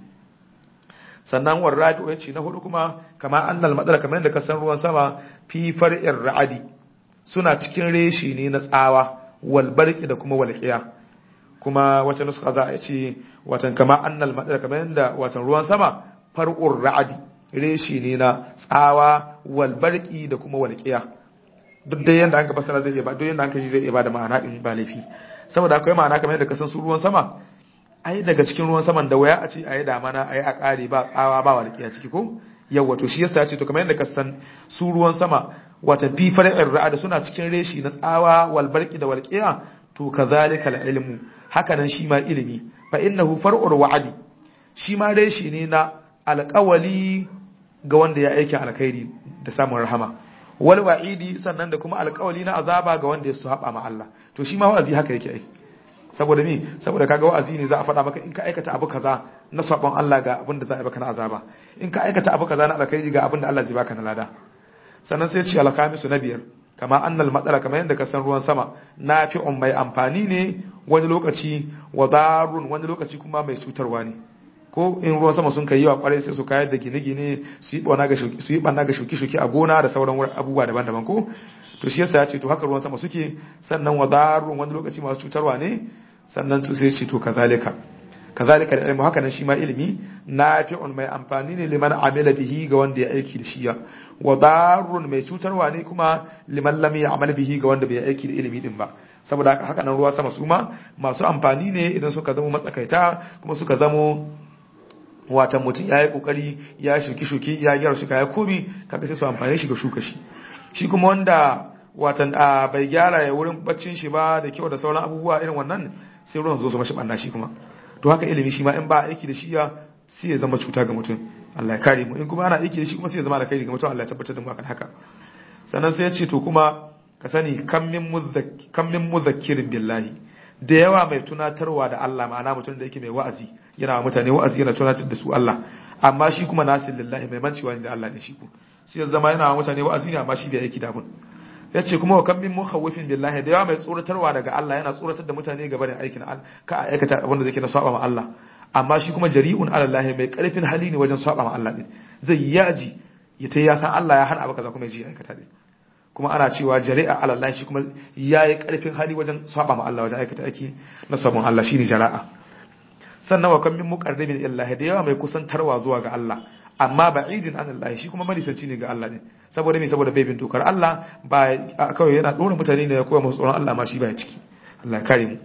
sannan war rabi'u yace na hudu kuma kama annal madara kamar yadda ka san ruwan sama fi far'ir ra'adi suna cikin reshi ne na tsawa wal barqi da kuma walqiya kuma wata nuska za a ce watan kama annal madara kamar yadda watan ruwan sama far'ur ra'adi reshi ne na tsawa wal barqi da kuma walqiya duk dai yanda an ka fasara zai iya ba duk yanda an ka ji zai iya ba da ma'ana din ba laifi saboda akwai ma'ana kamar yadda ka san su ruwan sama ai daga cikin ruwan saman da waya a ce ayi damana ayi a kare ba tsawa ba walqiya ciki ko yawa to shi yasa ya ce to kamar yadda ka san su ruwan sama wata fi far'ir ra'adi suna cikin reshi na tsawa wal barqi da walqiya to kazalika al ilmu hakanan shi ma ilimi fa innahu far'ur wa'adi shi ma dai shi ne na alƙawali ga wanda ya aiki alkhairi da samun rahama wal wa'idi sannan da kuma alƙawali na azaba ga wanda ya saba ma Allah to shi ma wa'azi haka yake ai saboda mi saboda kaga wa'azi ne za a faɗa maka in ka aikata abu kaza na sabon Allah ga abin da za a yi baka na azaba in ka aikata abu kaza na alkhairi ga abin da Allah zai baka na lada sannan sai ce alkamisu na biyar kama annal matsala kamar yadda ka san ruwan sama nafi'un mai amfani ne wani lokaci wadarun wani lokaci kuma mai cutarwa ne ko in ruwan sama sun kai yawa kwarai sai su kayar da gine-gine su yi ɓanna ga shuki-shuki a gona da sauran abubuwa daban-daban ko to shi yasa ya ce to haka ruwan sama suke sannan wadarun wani lokaci masu cutarwa ne sannan to sai ce to kazalika kazalika da ilmu haka nan shi ma ilimi nafi'un mai amfani ne liman amila bihi ga wanda ya aiki da shi ya wadarun mai cutarwa ne kuma liman lam ya'mal bihi ga wanda bai aiki da ilimi din ba saboda haka nan ruwa sama su ma masu amfani ne idan suka zama matsakaita kuma suka zamo watan mutum ya yi kokari ya shuki shuki ya gyara shuka ya komi kaga sai su amfani shi ga shuka shi shi kuma wanda watan a bai gyara ya wurin baccin shi ba da kyau da sauran abubuwa irin wannan sai ruwan zo su mashi banna shi kuma to haka ilimi shi ma in ba aiki da shi ya sai ya zama cuta ga mutum Allah ya kare mu in kuma ana aiki da shi kuma sai ya zama da kai ga mutum Allah ya tabbatar da mu akan haka sannan sai ya ce to kuma ka sani kam min muzakkirin billahi da yawa mai tunatarwa da Allah ma'ana mutum da yake mai wa'azi yana mutane wa'azi yana tunatar da su Allah amma shi kuma nasin lillahi mai mancewa ne da Allah ne shi ku sai ya zama yana mutane wa'azi ne amma shi bai aiki da abun yace kuma wa kam min mukhawifin billahi da yawa mai tsoratarwa daga Allah yana tsoratar da mutane gaba da aikin ka a aikata abin da zai na saba ma Allah amma shi kuma jari'un ala Allah mai karfin hali ne wajen saba ma Allah din zai yaji ya ta ya san Allah ya hana abu kaza kuma ya ji aikata din kuma ana cewa jari'a ala Allah shi kuma yayi karfin hali wajen saba ma Allah wajen aikata aiki na sabon Allah shine jara'a sannan wa kam min muqarrabin illahi da yawa mai kusantarwa zuwa ga Allah amma ba'idin an Allah shi kuma manisanci ne ga Allah ne saboda me saboda bai bin dokar Allah ba kawai yana dora mutane ne ya koya musu tsoron Allah ma shi baya ciki Allah ya kare mu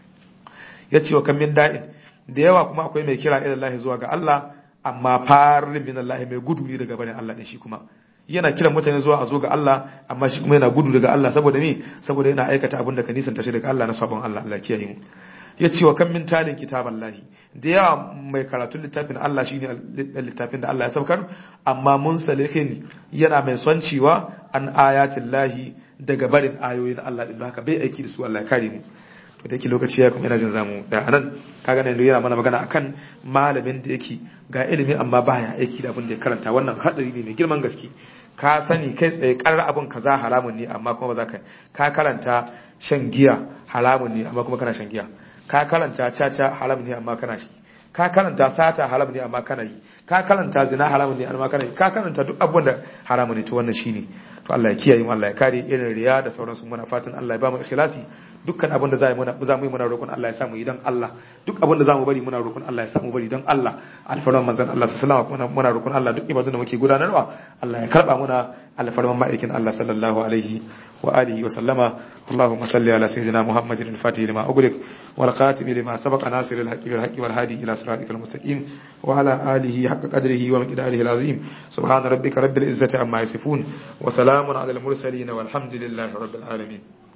yace wa kam min da'in da yawa kuma akwai mai kira ila Allah zuwa ga Allah amma farin min Allah mai gudu ne daga barin Allah ne shi kuma yana kiran mutane zuwa a zo ga Allah amma shi kuma yana gudu daga Allah saboda me saboda yana aikata abin da ka nisanta shi daga Allah na sabon Allah Allah kiyaye mu ya ce wa kan min talin kitaban lahi da yawa mai karatun littafin Allah shine littafin da Allah ya saukar amma mun salihin yana mai son cewa an ayatin lahi daga barin ayoyin Allah din haka bai aiki da su Allah ya kare mu to da yake lokaci ya kuma yana jin zamu da anan kaga ne yana mana magana akan malamin da yake ga ilimi amma baya aiki da abin da ya karanta wannan hadari ne mai girman gaske ka sani kai tsaye karar abin kaza haramun ne amma kuma ba za ka ka karanta shan giya haramun ne amma kuma kana shan giya ka karanta caca haram ne amma kana shi ka karanta sata haram ne amma kana yi ka karanta zina haram ne amma kana yi ka karanta duk abubuwan da haram ne to wannan shine to Allah ya kiyaye mu Allah ya kare irin riya da sauransu muna fatan Allah ya ba mu ikhlasi dukkan abin da za mu za mu yi muna roƙon Allah ya samu yi don Allah duk abin da za mu bari muna roƙon Allah ya samu bari don Allah alfarman manzon Allah sallallahu alaihi wasallam muna roƙon Allah duk ibadun da muke gudanarwa Allah ya karba muna alfarman ma'aikin Allah sallallahu alaihi wa alihi wa sallama اللهم صل على سيدنا محمد الفاتح لما أغلق والخاتم لما سبق ناصر الحق بالحق والهادي إلى صراطك المستقيم وعلى آله حق قدره ومقداره العظيم سبحان ربك رب العزة عما يصفون وسلام على المرسلين والحمد لله رب العالمين